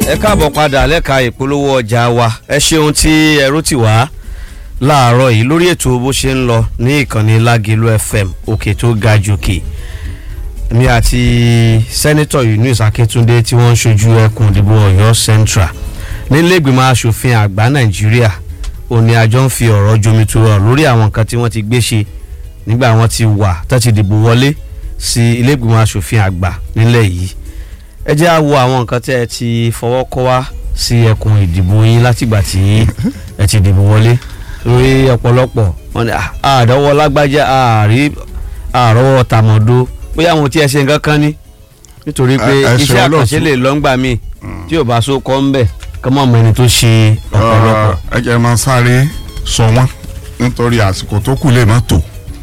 ẹ káàbọ̀ padà lẹ́ka ìpolówó ọjà wa ẹ ṣeun tí ẹrú ti wá láàárọ̀ yìí lórí ètò bó ṣe ń lọ ní ìkànnì Lágelú FM òkè tó ga jòkè mi àti sẹ́nitọ̀ Yunus Akíntúndé tí wọ́n ń ṣojú ẹkùn ìdìbò Ọ̀yọ́ Central nílẹ̀gbìmọ̀ asòfin àgbà Nàìjíríà òní àjọ ń fi ọ̀rọ̀ jomitoro lórí àwọn nǹkan tí wọ́n ti gbé ṣe nígbà wọ́n ti wà tó ti dìbò wọlé sí ilé-ìgbìmọ̀ asòfin àgbà nílẹ̀ yìí ẹ jẹ́ á wo àwọn nǹkan tí ẹ ti fọwọ́ kọ́ wá sí ẹkùn ìdìbò yín látìgbà tí ẹ ti dìbò wọlé lórí ọ̀pọ̀lọpọ̀ wọn ni àdọ́wọ́ lágbájá àárí àrọ́wọ́ tàmọ̀dó bóyá àwọn tí ẹ ṣe nǹkan kan ní nítorí pé Ẹ- ẹ ṣe iṣẹ́ olóòtú. àkànṣe lè lọ́ngbà míì tí ò bá so kọ́ ń bẹ̀ kọ́ mọ̀ mọ́ ẹni tó ṣe ọ̀pọ̀lọpọ̀. ẹ jẹ́ máa sáré sọ wọ́n nítorí àsìkò tó kù lè má tó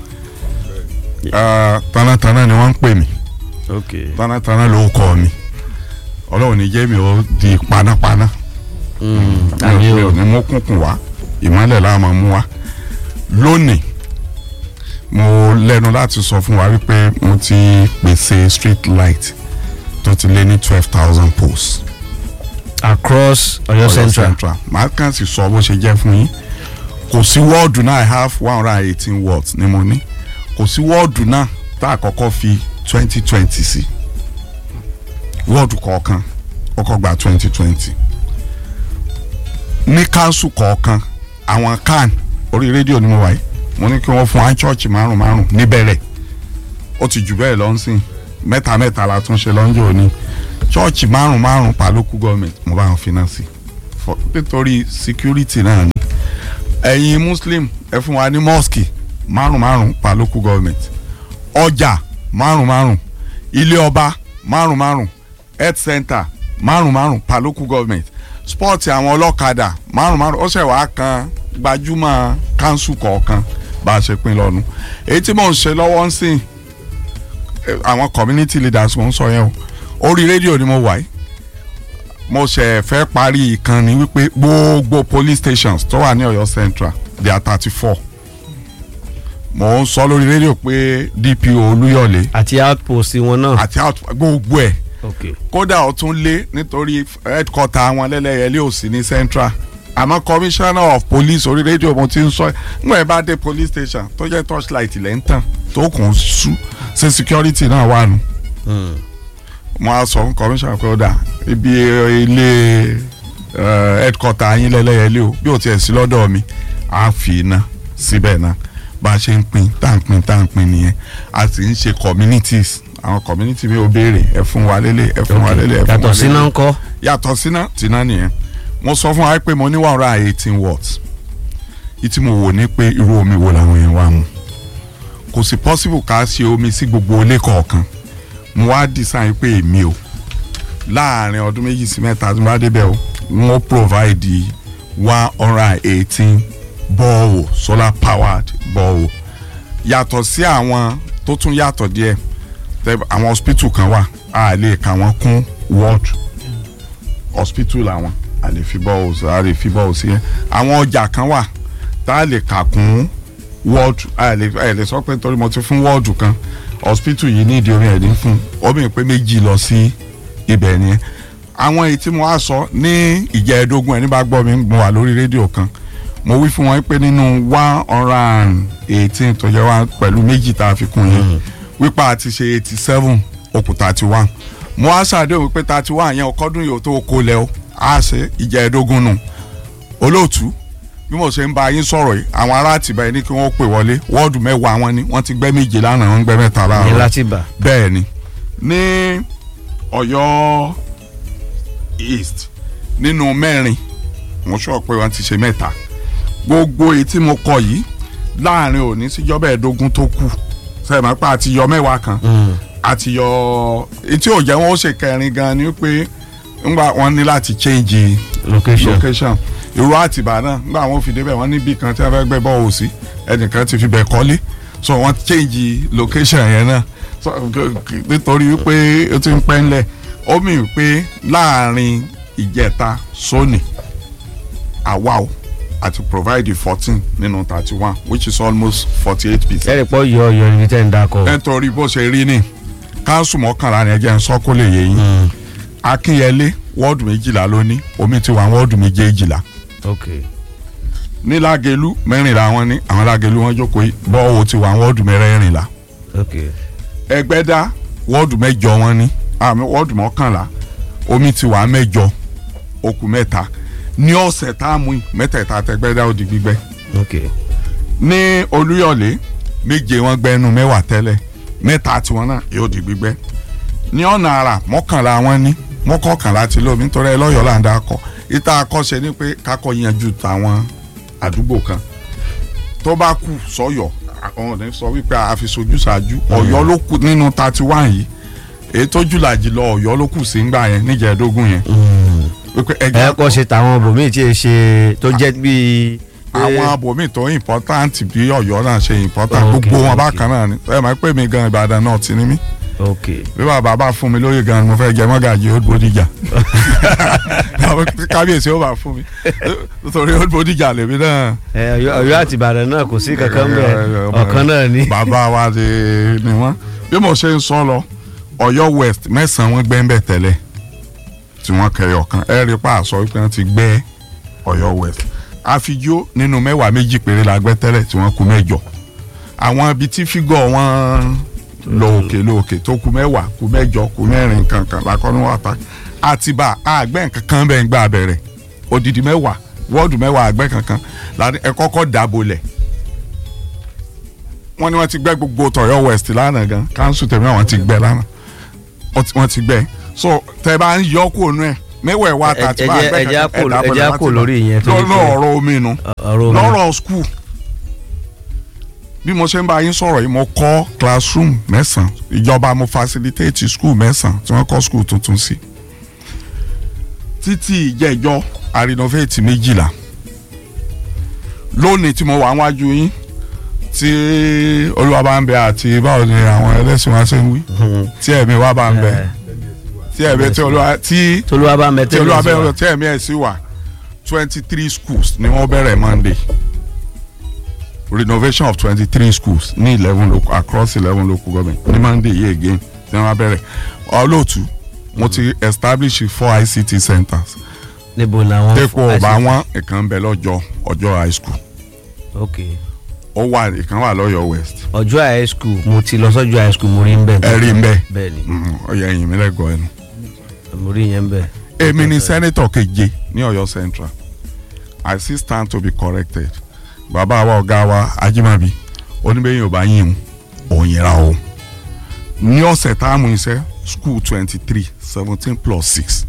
Ah, tánátáná ni wọ́n ń pè mí okay tánátáná ló kọ́ mi ọlọ́run ní jẹ́ mi ó di panápaná àmì mi o ò ní mú kúnkún wá ìmọ́lẹ̀ la máa mú wá lónìí mo lẹ́nu láti sọ fún wa wípé mo ti pèsè street light tó ti lé ní twelve thousand posts. across Ọ̀yọ́ Ọ̀yọ́ Central Central màá kàn sì sọ bó ṣe jẹ́ fún yín kò sí wọ́ọ̀dù náà I have one hundred and eighteen words ni mo ní kò sí wọ́ọ̀dù náà tá a kọ́kọ́ fi twenty twenty sí wọ́ọ̀dù kọ̀ọ̀kan kọ́kọ́ gba twenty twenty ní káńsù kọ̀ọ̀kan àwọn kan orí rédíò ni mo wà yìí mo ní kí wọ́n fún wa chọ́ọ̀chì márùn márùn níbẹ̀rẹ̀ ó ti jù bẹ́ẹ̀ lọ́nsìn mẹ́ta mẹ́ta la tún ṣe lọ́njọ́ òní chọ́ọ̀chì márùn márùn pa local government mo bá wọn finance for nítorí security náà ni ẹ̀yin muslim ẹ fún wa ní mosque márùn márùn pa local government ọjà márùn márùn ilé ọba márùn márùn health center márùn márùn pa local government sport àwọn ọlọ́kadà márùn márùn ó ṣẹ̀ wá kan gbajúmọ̀ council kọ̀ọ̀kan bá a ṣe pín lọ́nu èyí tí mò ń ṣe lọ́wọ́ ń sìn eh, àwọn community leaders mo ń sọ yẹn o orí rédíò ni mo wà yìí mo ṣe fẹ́ parí ìkànnì wípé gbogbo police stations tó wà ní Ọ̀yọ́ Central they are thirty four mo ń sọ lórí rédíò pé DPO Olúyọ̀lé àti outpost wọn náà. àti out gbogbo ẹ̀ okay kódà ó tún lé nítorí headquarter àwọn lẹ́lẹ́yẹlé ò sí ní Central àmọ́ commissioner of police orí rédíò mo ti ń sọ nígbà yẹn bá dé police station tó jẹ́ torchlight lẹ́ ń tàn tó kùn ún sú ṣe security náà wà nù Mm. mo á sọ fún commissioner pé ó dà ibi ilé eh, headquarter yín lẹ́lẹ́yẹlé o bí o tiẹ̀ sí lọ́dọ̀ mi á fi iná síbẹ̀ náà bá a ṣe ń pín tá à ń pín tá à ń pín nìyẹn a sì ń ṣe communities àwọn community mi ò béèrè ẹ fún wa lélẹ̀ ẹ fún wa lélẹ̀ ẹ fún wa yàtọ̀ síná lélẹ̀ ńkọ́. yàtọ̀ síná tìná nìyẹn mo sọ fún wa pé mo ní one hundred and eighteen watts ìtí mo wò ní pé irú omi wo làwọn yẹn wá mu kò sí possible ká ṣe omi sí gbogbo ilé kọ̀ọ̀kan mo wá design pé èmi o láàrin ọdún méjì sí mẹ́ta tí mo bá débẹ̀ o wọ́n provide one hundred and eighteen borehole solar powered borehole yàtọ̀ sí àwọn tó tún yàtọ̀ díẹ̀ tẹ- àwọn hospital kan wà a lè kà wọ́n kún ward hospital làwọn a lè fi borehole a lè fi borehole sí yẹn àwọn ọjà kan wà tá a lè kà kún ward a lè a lè sọ pé nítorí mo ti fún ward kan hospital yìí ní ìdí omi ẹ̀ ní fún obìnrin pé méjì lọ sí ibẹ̀ nìyẹn àwọn èyí tí mo wá sọ ní ìjẹ́ẹ̀dógún ẹ̀ nígbà gbọ́ mi mo wà lórí rédíò kan mo wí fún wọn pé nínú one hundred and eighteen tó jẹ́ wá pẹ̀lú méjì tá a fi kún yẹn wípé a ti ṣe eighty seven okùn thirty one mo wá ṣàdéhùn pé thirty one yẹn ọkọ́dún yìí ó tó kó lẹ́ o á ṣe ìjẹ́ẹ̀dógún nù olóòtú bí mo ṣe ń bá yín sọ̀rọ̀ yìí àwọn ará àtìbá yìí ní kí wọ́n pè wọlé wọ́ọ̀dù mẹ́wàá wọn ni wọ́n ti gbẹ́ méje lánàá wọ́n ń gbẹ́ mẹ́ta ní láàárọ̀ láti bà. bẹ́ẹ̀ ni ní Ọ̀yọ́ East nínú mẹ́rin mo sọ pé wọ́n ti ṣe mẹ́ta gbogbo èyí tí mo kọ yìí láàrin òní síjọba ẹ̀ẹ́dógún tó kù sẹ́yìn máa pa àti yọ mẹ́wàá kan àti yọ etí òjẹ́ wọn ó ṣe kẹrin gan ni pé ńgbà wọn ní láti change location. location irú àtìbá náà ńgbà wọn fi débẹ̀ wọ́n níbi kan tí wọ́n fẹ́ gbẹ́ bọ́ọ̀ sí ẹnìkan ti fi bẹ̀ kọ́lé so wọ́n change location yẹn náà so nítorí wípé ó ti ń pẹ́ ńlẹ̀ ó mì pé láàrin ìjẹta sóní àwa o àti provide fourteen nínú thirty one which is almost forty eight percent ẹ̀rì pọ̀ yọ ọ̀yọ́ níbi tẹ́ ń dakọ̀. nítorí bó ṣe rí ni káńsù mọ́kànlá ni ẹjẹ́ ń sọ kó lè yé yín akínyẹlé wọ́ọ̀dù méjìlá ló ní omi ti wà wọ́ọ̀dù méjèèjìlá ok ní lágẹ̀lú mẹ́rìnlá wọn ní àwọn lágẹ̀lú wọn jókòó yìí bọ́ọ̀ ti wà wọ́ọ̀dù mẹ́rẹ̀ẹ̀rìnlá ok ẹgbẹ́dá wọ́ọ̀dù mẹ́jọ wọn ní àmì wọ́ọ̀dù mọ́kànlá omi ti wà mẹ́jọ okùn mẹ́ta ní ọ̀sẹ̀ tá a mú yìí mẹ́tẹ̀ẹ̀ta tẹgbẹ́dá ó di gbígbẹ́ ok ní olúyọ̀lé méje wọn gbẹ́nu mẹ́wàá tẹ́lẹ̀ mẹ́ta tiwọn náà yóò di gbígbẹ́ ní ọ̀nà àrà mọ́kànlá wọn ní mọ́kànlá ti lómi nítorí ẹ lọ́yọ̀ọ́ là ń dá kọ ìta akọ́ṣe ni pé kakọ́ yanjú tàwọn àdúgbò kan tó bá kù sọ́yọ̀ àwọn ọ̀nà sọ wípé a fi sojú ṣáájú ọ̀yọ́ ló kù nínú thirty one yìí èyí tó jùlàjì lọ ọ̀yọ́ ló kù sí ńgbà yẹn níjẹ̀ẹ́dógún yẹn wípé ẹ ẹja kọ́ ṣe tàwọn bòmíì tí ẹ ṣe tó jẹ́ bíi. àwọn abòmí tó important bí ọ̀yọ́ náà ṣe important Ok, gbogbo wọn ok. bákan náà ni ẹ máa pè mí gan ìbàdàn náà ti ní mí ok bí bàbá bá fún mi lóye gan ni mo fẹ́ jẹ mọ́gàjì old bodija àwọn kábíyèsí ó bá fún mi nítorí old bodija lèmi náà ẹ Ọ̀yọ́ Ọ̀yọ́ àti Ìbàdàn náà kò sí kankan ẹ, bẹ́ẹ̀ ẹ, ọmọ ọ̀kan náà ni. bàbá wa ti ni wọ́n bí mo ṣe ń sọ lọ ọ̀yọ́ west mẹ́sàn-án wọ́n gbẹ́ ń bẹ̀ tẹ́lẹ̀ tí wọ́n kẹyọ kan ẹ rí pa àṣọ wípé wọ́n ti gbẹ́ ọ̀yọ́ west àfijó nínú mẹ́wàá méjì péré la gbẹ́ tẹ́lẹ̀ tí wọ́n kù mẹ́jọ àwọn ibi tí fígọ̀ wọn lọ òkè lọ òkè tó kù mẹ́wàá kù mẹ́jọ kù mẹ́rin kankan lakọ́nú wàtá àtibá àgbẹ̀ kankan bẹ́ẹ̀ ń gbà bẹ̀rẹ̀ odidi mẹ́wàá wọ́ọ̀dù mẹ́wàá àgbẹ̀ kankan láti ẹ kọ́kọ́ dàbò lẹ̀ wọ́n ní wọ́n ti gbẹ́ gbogbo tọ̀yọ́ west lánàá gan council tẹ̀mí àwọn ti gbẹ́ lánàá Wọ́n ti- wọ́n ti gbẹ́ so tẹ bá ń yọ kó nu ẹ̀ mẹ́wàá ẹ̀ wá Ẹ- ta ti ẹ bá jẹ́- àgbẹ̀ ẹ jẹ́ á kankan kò- ẹ̀ dàbò ẹ jẹ́ á lẹ̀ kò láti lórí bá. ìyẹn torí lọ́nà pé- ọ̀rọ̀ omi nu ọ̀rọ̀ omi. lọ́rọ̀ school bí mo ṣe ń bá yín sọ̀rọ̀ yìí mo kọ́ classroom mẹ́sàn-án ìjọba mo facilitate school mẹ́sàn-án tí wọ́n kọ́ school tuntun sí títí ìjẹ́jọ́ a renovate méjìlá lónìí tí mo wà wájú yín tí olúwa bá ń bẹ àti báwo ni àwọn ẹlẹ́sìn wa ṣe ń wí tí ẹ̀mí wa bá ń bẹ tí ẹ̀mí tí olúwa tí tolúwa bá mẹ tí olúwa bẹ tí ẹ̀mí ẹ̀ sí wà twenty three schools ni wọ́n bẹ̀rẹ̀ Monday renovation of twenty three schools ní eleven local across eleven local government ní Monday yìí again tí wọ́n bẹ̀rẹ̀ olóòtú mo ti establish four ICT centers níbo làwọn. dẹ́kun ọba wọn ìkan ń bẹ lọ́jọ́ ọjọ́ high school ok ó wà ìkan wà lọ́yọ̀ west ọjọ́ high school mo ti lọ sọ́jọ́ high school mo rí ń bẹ̀. ẹ rí mbẹ bẹ́ẹ̀ ni ọyọ ẹ̀yìn mi lẹ́gọ̀ọ́ ẹnu. mo rí yẹn ń bẹ̀. èmi ni sẹ́nitọ̀ keje ní Ọ̀yọ́ central I still stand to be corrected bàbá wa ọ̀gá wa Ajímọ̀bí oníbẹ̀yìn ọba yín o òun yẹra o ní ọ̀sẹ̀ tá a mú iṣẹ́ school twenty three seventeen plus six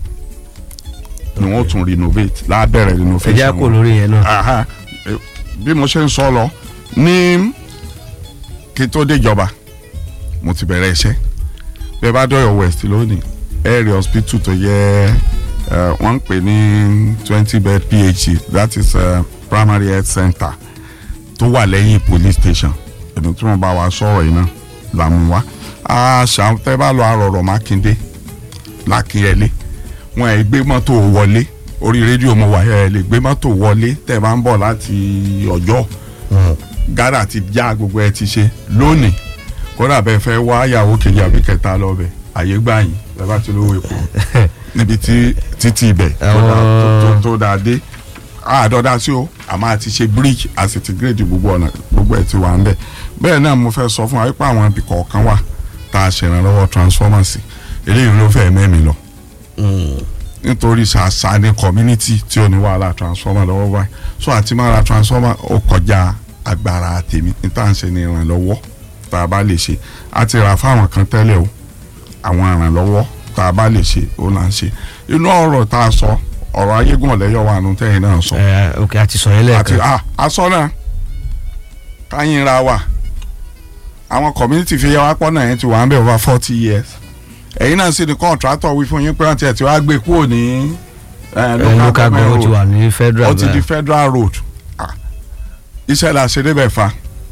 ni wọ́n tún renovate lábẹ́rẹ̀ ẹ renovation jẹ́ á kò wọn. lórí yẹn náà. Aha. Eh, bí mo ṣe ń sọ lọ ní kí n tó déjọba mo ti bẹ̀rẹ̀ iṣẹ́ bí ẹ bá dọ̀yọ̀ west lónìí area hospital tó yẹ eh, wọ́n ń pè ní twenty bed phc that is uh, primary health center tó wà lẹ́yìn police station èmi tí wọ́n bá wa sọ̀rọ̀ yìí náà là mú wa àṣà tẹ́ bá lọ àrọ̀rọ̀ mákindé lákìnyẹlé wọn ẹ̀ gbé mọ́tò wọlé orí rédíò mo wà ẹ̀ lè gbé mọ́tò wọlé tẹ́ bá ń bọ̀ láti ọjọ́ gádà ti já gbogbo ẹ ti ṣe lónìí kódà bẹ́ẹ̀ fẹ́ wá yàwó kejì àbí kẹta lọ́bẹ̀ àyè gbà yín bẹ́ẹ̀ bá ti lówó epo níbi tí títí ibẹ̀ tó dá- tó- tó- tó dáa dé àádọ́dá sí o àmọ́ àti ṣe bridge àti ti gírèdì gbogbo ọ̀nà gbogbo ẹ̀ ti wà ńbẹ̀ bẹ́ẹ̀ náà mo fẹ́ sọ fún wa wípé àwọn ibì kọ̀ọ̀kan wà tá a ṣèrànlọ́wọ́ transformer sí eléyìí ló fẹ́ mẹ́mi lọ nítorí ṣàṣà ní community tí ò ní wàhálà transformer lọ́wọ́ báyìí so àti máa ra transformer ó kọjá agbára tèmi ní tá à ń ṣe ní ìrànlọ́wọ́ tá a bá lè ṣe a ti rà fáwọn kan tẹ́lẹ̀ o àwọn ìrànlọ́wọ́ tá a bá lè ṣe ó là ń ṣe inú ọ̀rọ̀ tá a sọ ọ̀rọ̀ ayégún ọ̀lẹ́yọ̀ wà nù tẹ́yìn náà sọ ẹ ok àti sọ yẹn àti lẹ́ẹ̀kan. ah aṣọ náà káyìn ra wà àwọn community fi yẹ wá pọ́n náà yẹn ti wà ń bẹ̀ over forty years ẹ̀yin náà sì ní contractor wí fún yín pé wọ́n ti ẹ̀ ti wá gbé kúrò ní eh, ẹ local government ti road wà ní ó federal ti di báyìí. federal road Ah, iṣẹ́ la ṣe débẹ̀ fa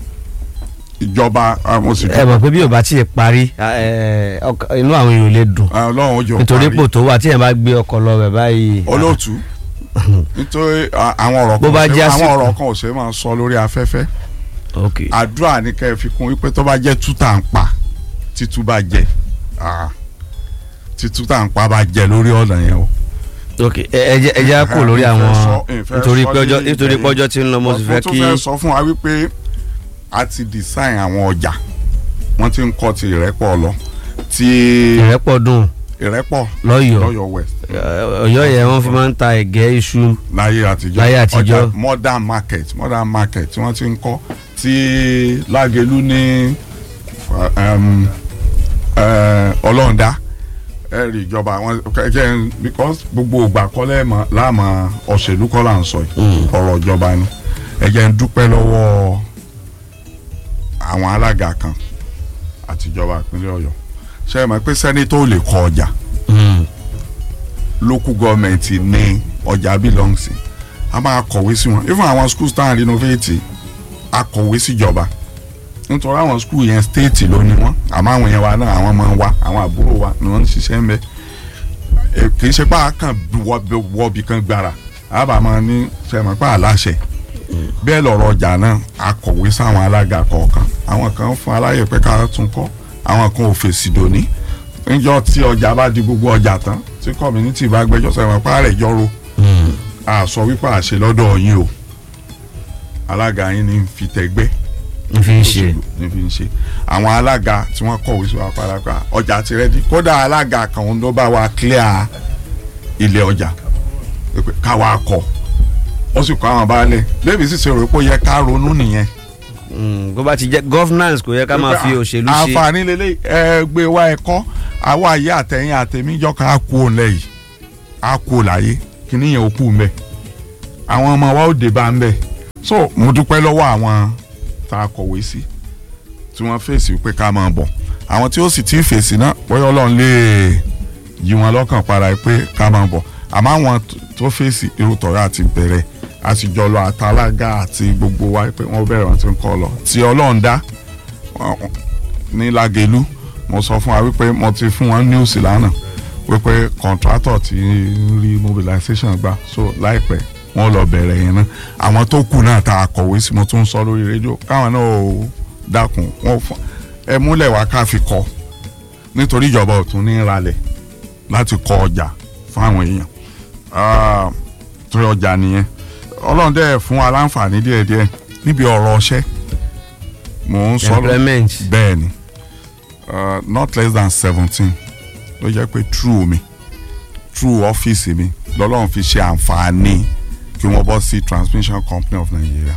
ìjọba ah, mo sì ẹ mọ̀ pé bí o bá tiẹ̀ parí ẹ, ọkàn- inú àwọn èèyàn ò lè dùn Ah, ọlọ́run ó jọ nítorí parí. pò tó wà tí yẹn bá gbé ọkọ̀ lọ bẹ̀ báyìí. olóòtú nítorí ah, àwọn ọ̀rọ̀ Bó kan bá ò ṣe- jẹ́ àwọn àsìkò. ọ̀rọ̀ kan ò ṣe é máa sọ lórí afẹ́fẹ́ ok àdúrà ní kẹ́ ẹ fi kún wípé tó bá jẹ́ tútà ń pa títú bá jẹ ah, títú tá ń pa bá jẹ lórí ọ̀nà yẹn o ok ẹ ẹ jẹ́- ẹ jẹ́ á kù lórí Ìfẹ́ àwọn sọ- ìfẹ́ nítorí sọ pé ọjọ́ ní nítorí pé ìbẹ̀yẹn. ọjọ́ ti ń lọ mo sì fẹ́ mo tún kí fẹ́ sọ fún wa wípé a ti design àwọn ọjà wọ́n ti ń kọ́ ti ìrẹ́pọ̀ lọ ti ìrẹ́pọ̀ dùn ìrẹ́pọ̀ lọ́yọ̀ọ́ lọ́yọ̀ west ọ̀yọ́ yẹn wọ́n fi máa ń ta ẹ̀gẹ́ iṣu láyé àtijọ́ Láyé àtijọ́. ọjà modern market modern market tí wọ́n ti ń kọ́ tí lágẹ̀lú ní um, eh, ọlọ́ọ̀dá ẹ̀rì ìjọba àwọn kẹ́kẹ́ because gbogbo ògbà kọ́lẹ́ mọ̀ láàmú òṣèlú kọ́ là ń sọ yìí ọ̀rọ̀ ìjọba ni ẹ jẹ́ ń dúpẹ́ lọ́wọ́ àwọn alága kan àtijọba ìpínlẹ̀ ọ̀yọ́ ṣe é mọ̀ pé sẹ́nitọ́ ò lè kọ ọjà Mm. local government ní ọjà belong sí a máa kọ̀wé sí wọn even àwọn schools tá à ń renovate a kọ̀wé síjọba nítorí àwọn school yẹn state ló ní wọn àmọ́ àwọn yẹn wa náà àwọn máa ń wá àwọn àbúrò wa ni wọ́n ń ṣiṣẹ́ ń bẹ Eh, kì í ṣe pé a kàn wọ́ọ̀bì kan gbára a bá máa ní sẹ́mi pé aláṣẹ bẹ́ẹ̀ lọ̀rọ̀ ọjà náà a kọ̀wé sáwọn alága kọ̀ọ̀kan àwọn kan fún aláyè pé ká tún kọ́ àwọn kan ò fèsì dòní níjọ́ tí ọjà bá di gbogbo ọjà tán tí community bá gbẹ́jọ́ sẹ́wọ̀n pa rẹ̀ jọ́rò Mm. a sọ wípé àṣẹ lọ́dọ̀ yín o alága yín ní fi tẹgbẹ́ n fi ń ṣe ní fi ń ṣe àwọn alága tí wọ́n kọ̀wé sí wa parapa ọjà ti rẹ́dí kódà alága kan ló bá wa clear ilé ọjà pé káwa kọ ó sì kọ àwọn baálẹ̀ bébí sì ṣe rò pé ó yẹ ká ronú nìyẹn Mm, bó bá ti jẹ́ governance kò yẹ ká máa fi òṣèlú ṣe àǹfààní lélẹ̀ ẹgbẹ́ wa ẹ̀kọ́ àwọn àyè àtẹ̀yìn àtẹ̀míjọ́ kan á kú òun lẹ́yìn á kú òun láyé kíní yẹn ó kú mbẹ́ àwọn ọmọ wa ó dé bá ń bẹ̀ so mo dúpẹ́ lọ́wọ́ àwọn tá a kọ̀wé sí tí wọ́n fèsì pé ká máa bọ̀ àwọn tí ó sì ti fèsì náà bóyá ọlọ́run lè yí wọn lọ́kàn padà pé ká máa bọ̀ àmọ́ àwọn tó fèsì irú tọ̀rọ̀ àti bẹ̀rẹ̀ àtijọ́ lọ àtàlágà àti gbogbo wa pé wọ́n bẹ̀rẹ̀ wọn ti ń kọ́ lọ tí ọlọ́run dá wọn- ní Lágelú mo sọ fún wa wípé mo ti fún wọn news lánàá wípé contractor ti ń rí mobilization gbà so láìpẹ́ wọ́n lọ bẹ̀rẹ̀ yẹn náà àwọn tó kù náà tá a kọ̀wé sí mo tún sọ lórí rédíò káwọn náà ò dákun wọn fún ẹ múlẹ̀ wá ká fi kọ́ nítorí ìjọba ò tún ní ralẹ̀ láti kọ́ ọjà fún àwọn èèyàn Ah, torí ọjà nìyẹn ọlọ́run dẹ̀ fún wa láǹfààní díẹ̀díẹ̀ níbi ọ̀rọ̀ ọṣẹ́ mò ń sọ lọ- employment bẹ́ẹ̀ ni uh, not less than seventeen ló jẹ́ pé true mi true ọ́fíìsì mi lọ́lọ́run fi ṣe àǹfààní kí wọ́n bọ́ sí transmission company of Nigeria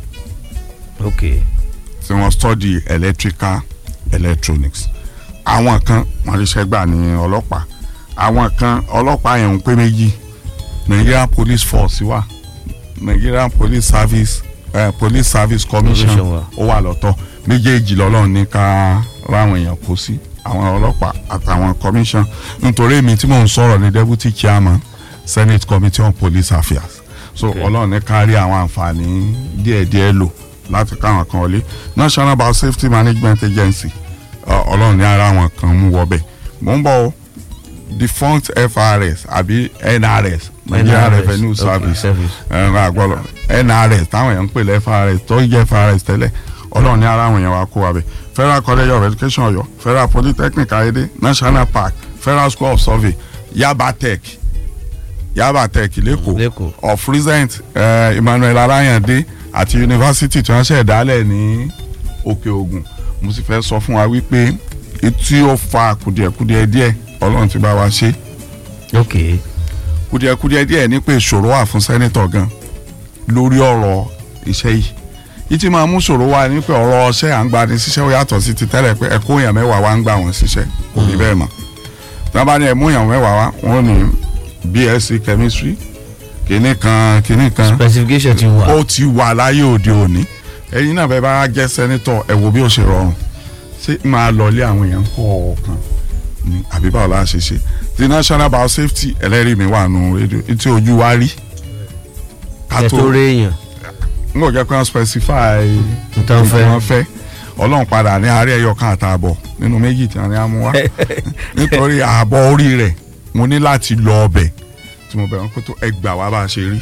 ok tí wọ́n study electrical electronics àwọn kan wọ́n ríṣẹ́ gbà ní ọlọ́pàá àwọn kan ọlọ́pàá yẹn ń pé méjì Nigerian police force wà Nigerian police service uh, police service commission Commission wà. ó wà lọ́tọ̀ méjèèjì lọ́lọ́run ní ká ráwọn èèyàn kó sí àwọn ọlọ́pàá àtàwọn commission nítorí èmi tí mò ń sọ̀rọ̀ ní deputy chairman senate committee on police affairs so Okay. ọlọ́run ní ká rí àwọn àǹfààní díẹ̀díẹ̀ lò láti káwọn kan wọlé national bio safety management agency ọ- ọlọ́run ní ara àwọn kan mú wọbẹ̀ mò ń bọ̀ o, defunct FRS àbí NRS Nigeria NRS, Revenue okay, Service service. ẹ̀rọ àgbọ̀lọ̀ NRS táwọn èèyàn ń pè lẹ́ FRS tó ń jẹ́ FRS tẹ́lẹ̀ ọlọ́run ní ara àwọn èèyàn wa kó wa bẹ̀ Federal College of Education Ọ̀yọ́ Federal Polytechnic Ayédè National Park Federal School of Survey Yaba Tech Yaba Tech lẹ́kọ̀ọ́ lẹ́kọ̀ọ́ of recent uh, Emmanuel Alayande àti yunifásitì tí wọ́n ṣẹ̀ dálẹ̀ ní Òkè Ògùn mo sì fẹ́ sọ fún wa wípé tí ó fa kùdìẹ̀kudiẹ díẹ̀ ọlọ́run ti bá wa ṣe ok kùdìẹ̀kudiẹ díẹ̀ ní pé ìṣòro wà fún sẹ́nitọ̀ gan lórí ọ̀rọ̀ iṣẹ́ yìí yìí ti máa mú ṣòro wá ní pé ọ̀rọ̀ ọṣẹ́ à ń gba ni ṣiṣẹ́ ó yàtọ̀ sí ti tẹ́lẹ̀ pé ẹ̀kọ́ èèyàn mẹ́wàá wá ń gbà wọ́n ṣiṣẹ́ kò rí bẹ́ẹ̀ mọ́ tí wọ́n bá ní ẹ̀mú èèyàn mẹ́wàá wá wọ́n ní BSc chemistry kìíní kan kìíní kan specification ti wà ó ti wà láyé òde òní ẹ̀yin náà bẹ́ẹ̀ bá jẹ́ sẹ́nitọ̀ ẹ wo bí ó ṣe rọrùn ṣé máa lọlé àwọn èèyàn kọ̀ọ̀kan ni àbí báwo la ṣe ṣe ti national bio safety ẹlẹ́rìí mi wà nù rédíò tí ojú wa rí ká ẹ tó tó réèyàn n kò jẹ́ pé wọ́n specify nǹkan fẹ́ wọ́n fẹ́ ọlọ́run padà ní àárẹ̀ ẹyọ kan àtààbọ̀ nínú méjì tí wọ́n ní amú wá nítorí ààbọ̀ orí rẹ̀ mo ní láti lọ ọbẹ̀ tí mo bẹ̀rẹ̀ pé tó ẹgbà wá bá a ṣe rí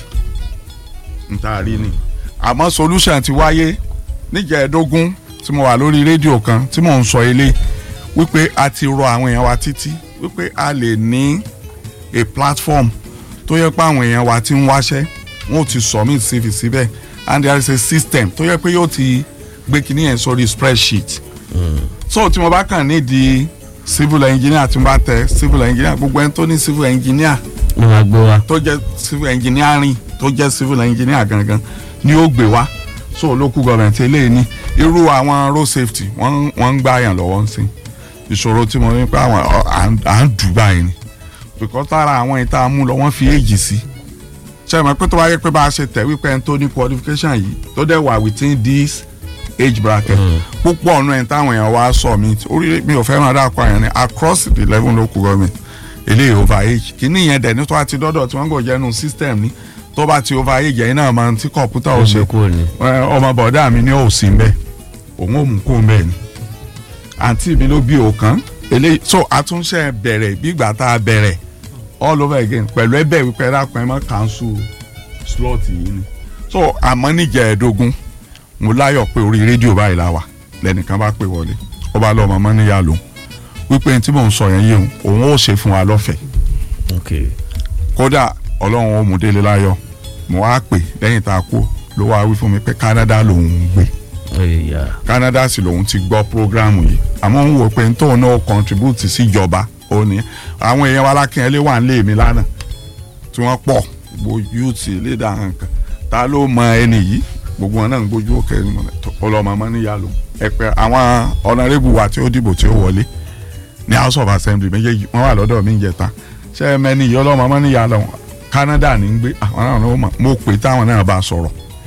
n ta rí ni àmọ́ solution ti wáyé níjẹ̀ẹ́dógún tí mo wà lórí rédíò kan tí mò ń sọ ilé wípé a ti rọ àwọn èèyàn wa títí wípé a lè ní a platform tó yẹ pé àwọn èèyàn wa ti ń wáṣẹ́ wọn ò ti submit cv síbẹ̀ and there is a system tó yẹ pé yóò ti gbé kinní yẹn sórí spreadsheet so tí mo bá kàn ní di civil engineer tí mo bá tẹ civil engineer gbogbo ẹni tó ní civil engineer mo máa gbé wa. tó jẹ́ civil engineering tó jẹ́ civil engineer gangan ni ó gbé wá so local government eléyìí ní irú àwọn road safety wọ́n wọ́n ń gbá yàn lọ́wọ́ ń sìn ìṣòro tí mo ní pé àwọn ọ, à ń- à ń dù báyìí ni because lára àwọn ìta mú lọ wọ́n fi èjì sí ṣe é mọ̀ pé tó wáyé pé bá a ṣe tẹ̀ wípé ẹni tó ní qualification yìí tó dẹ̀ wà within this age bracket púpọ̀ ọ̀nà ẹ̀ táwọn èèyàn wá sọ mi orí mi ò fẹ́ràn dáko àyàn ni across the eleven local government eléyìí over age kìíní yẹn dẹ̀ ní tó bá ti dọ́dọ̀ tí wọ́n gbọ́ jẹ́nu system ní tó bá ti over age yẹn náà máa ń tí kọ̀ǹpútà ò ṣe kúrò ní. ẹ, ọmọ bọ̀dá mi ní òsì ń bẹ̀ òun ò mú kó ń bẹ̀ ni àǹtí mi ló bí òkan eléyìí so àtúnṣe bẹ̀rẹ̀ bí ìgbà tá a bẹ̀rẹ̀ all over again pẹ̀lú ẹbẹ̀ wípé ẹ dákun ẹ má cancel slot yìí ni so àmọ́ níjẹ̀ẹ́dógún mo láyọ̀ pé orí rédíò báyìí la wà lẹ́nìkan bá pè wọlé ó bá lọ́ọ́ mọ́mọ́ níyà lòun wípé tí mò ń sọ yẹn yé òun òun ó ṣe fún wa lọ́fẹ̀ẹ́ ok kódà ọlọ́run ó mú délé láyọ̀ mo wá pè lẹ́yìn tá a kú ló wá wí fún mi pé Canada lòun ń gbé ẹ̀yà Canada sì lòun ti gbọ́ programu yìí àmọ́ ń wò pé tóun náà contribute síjọba ó ní àwọn èèyàn wa lákìnyẹlé wà ń lé mi lánàá tí wọ́n pọ̀ gbogbo youth léda nǹkan ta ló mọ ẹni yìí gbogbo wọn náà ń gbójú òkè ẹni mọ̀ ọlọ́mọ mọ́ níyà lòun ẹ pé àwọn honourable wa tí ó dìbò tí ó wọlé ní house of assembly méjèèjì wọ́n wà lọ́dọ̀ mi ń jẹta ṣé ẹ mẹ́ni yìí ọlọ́mọ mọ́ níyà lòun Canada ní ń gbé àwọn náà ló mọ̀ mo pè táwọn náà bá sọ̀rọ̀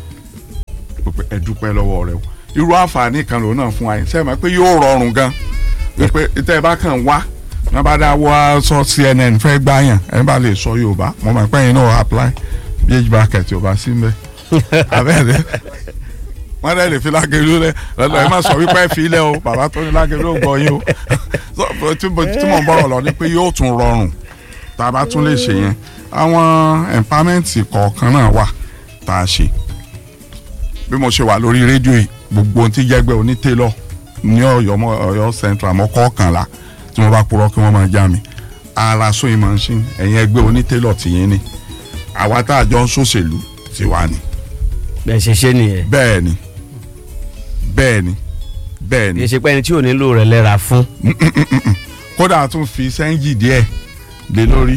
mo pé ẹ dúpẹ́ lọ́wọ́ rẹ o irú àǹfààní kan lòun náà fún wa yìí sẹ́yìn mọ̀ pé yóò rọrùn gan wípé tẹ́ ẹ bá kàn wá wọ́n bá dá wọ́ sọ CNN fẹ́ gbáyàn ẹ bá lè sọ Yorùbá mo mọ̀ pé yín náà apply bh bracket Yorùbá sí mbẹ́ abẹ́rẹ́ wọ́n dẹ̀ lè fi lágẹ̀lú rẹ̀ lọ́dọ̀ ẹ má sọ wípé ẹ fi ilẹ̀ o bàbá tó ní lágẹ̀lú ò gbọ́ yín o So, tí mo tí mo ń bọ̀rọ̀ lọ ni pé yóò tún rọrùn tá a bá tún lè ṣe yẹn àwọn empowerment kọ̀ọ̀kan náà wà tá a ṣe bí mo ṣe wà lórí rédíò yìí gbogbo ohun tí jẹ́gbẹ́ onítẹ̀lọ́ ní ọ̀yọ́ mọ́ ọ̀yọ́ central mọ́ kọ̀ọ̀kànlá tí wọ́n bá purọ́ kí wọ́n máa já mi ara sóyìn machine ẹ̀yìn ẹgbẹ́ onítẹ̀lọ́ tìyín ni àwa tá a jọ ń ṣòṣèlú ti wà ní. bẹ́ẹ̀ ṣe ṣe nìyẹn bẹ́ẹ̀ ni bẹ́ẹ̀ ni bẹ́ẹ̀ kì í ni ṣe pé ẹni tí ò nílò rẹ̀ lẹ́ra fún. kódà a tún fi sẹ́ńjì díẹ̀ lé lórí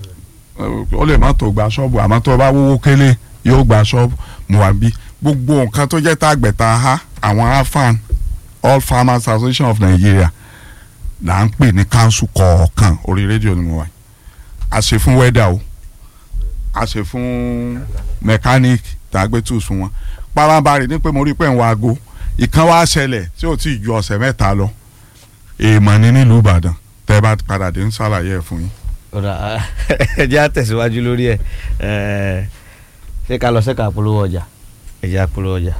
ó lè má tó gba ṣọ́ọ̀bù àmọ́ tó bá wówó kélé yóò gba ṣọ́ọ̀bù mo wà bí gbogbo nǹkan tó jẹ́ tàgbẹ̀ta ha àwọn afan all farmers association of Nigeria là ń pè ní council kọ̀ọ̀kan orí rédíò ni mo wà a ṣe fún wẹ́dà o a ṣe fún mechanic tàgbẹ́tù fún wọn parambarì ní pé mo rí pé ń wa aago ìkan wá ṣẹlẹ̀ tí ò tí ì ju ọ̀sẹ̀ mẹ́ta lọ èèmọ̀ ni nílùú Ìbàdàn tẹ́ bá padà dé ń ṣàlàyé ẹ̀ fún yín. ọ̀rọ̀ ẹ jẹ́ àtẹ̀síwájú lórí ẹ̀ ẹ̀ ṣé ká lọ sẹ́ka polówó ọjà ẹ jẹ́ àpolówó ọjà.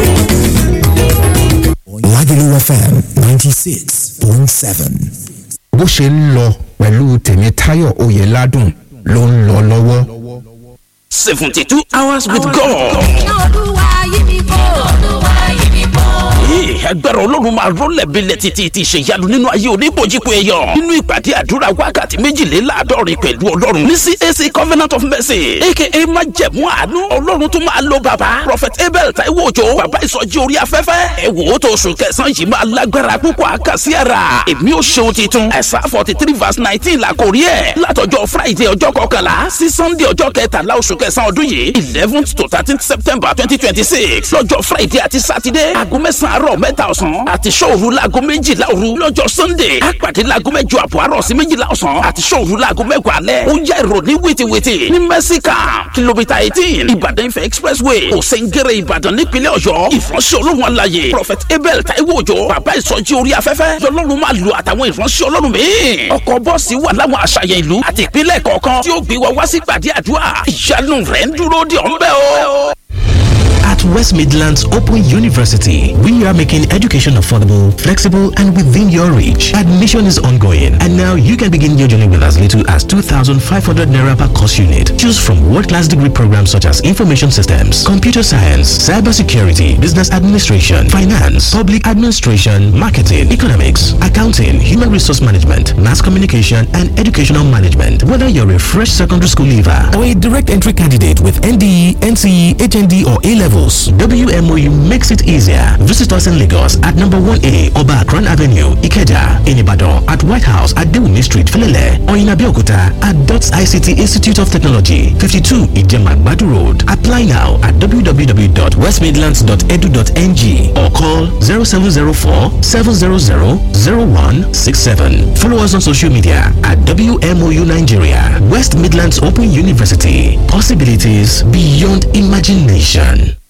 Lagelu FM ninety six point seven. bó ṣe ń lọ pẹ̀lú tèmítáyọ̀ oyèládùn ló ń lọ lọ́wọ́. seventy two hours with God. olúwa yí mi kó olúwa yí mi kó. Ee, agbára ọlọ́run máa rọ́lẹ̀ bílẹ̀ títí ti ṣèyanu nínú ayé oníbòjìpọ̀ èèyàn nínú ìpàdé àdúrà wákàtí méjìléláàádọ́rin pẹ̀lú ọlọ́run ní CAC Covenant of Mercy aka májẹ̀mú àánú ọlọ́run tó máa lo bàbá Prophet Abel Taiwo Òjó bàbá ìsọjí orí afẹ́fẹ́ ẹ wò ó tó oṣù kẹsàn-án yìí máa lágbára púpọ̀ àkàsí ara èmi ò ṣeun titun ẹ̀sà forty three verse nineteen la kò rí ẹ̀ látọjọ́ Friday ọjọ́ kọkànlá sí Sunday ọjọ́ kẹtàlá oṣù kẹsàn-án ọdún yìí eleventh to thirteenth September twenty twenty six lọ́jọ́ Friday àti Saturday aago mẹ́sàn-án àárọ̀ mẹ́ta ọ̀sán àti sọ́ọ̀rù laago méjìlá òru lọ́jọ́ Sunday àpàdé laago mẹ́jọ àbọ̀ àárọ̀ sí méjìlá ọ̀sán àti sọ́ọ̀rù laago mẹ́wàá alẹ́ ó yá ìròní wìtìwìtì ní mẹ́síkà kìlómítà eighteen Ìbàdàn Ifẹ̀ expressway òsèǹgẹ̀rẹ̀ Ìbàdàn nípínlẹ̀ Ọ̀yọ́ ìfọ̀nsẹ̀ olóhùn alayè Prophet Abel Taiwo Òjó bàbá ìsọjí orí afẹ́fẹ́ lọ́lọ́run máa lo àtàwọn ìfọ̀nsẹ̀ ọlọ́run míì ọkọ̀ bọ́ọ̀sì wà láwọn àṣàyàn ìlú àti ìpínlẹ̀ kọ̀ọ̀kan tí ó gbé wa wá sí gbàdí àdúrà ìyanu rẹ̀ ń dúró dè ọ́ ń bẹ̀ o At West Midlands Open University, we are making education affordable, flexible, and within your reach. Admission is ongoing, and now you can begin your journey with as little as 2,500 naira per course unit. Choose from world-class degree programs such as information systems, computer science, cybersecurity, business administration, finance, public administration, marketing, economics, accounting, human resource management, mass communication, and educational management. Whether you're a fresh secondary school leaver or a direct entry candidate with NDE, NCE, HND, or A levels, WMOU makes it easier. Visit us in Lagos at number 1A Oba Akran Avenue, Ikeja, in Ibadan, at White House at Dewumi Street, Felele, or in Abeokuta at DOTS ICT Institute of Technology, 52 Ijema Badu Road. Apply now at www.westmidlands.edu.ng or call 0704 700 0167. Follow us on social media at WMOU Nigeria, West Midlands Open University. Possibilities beyond imagination.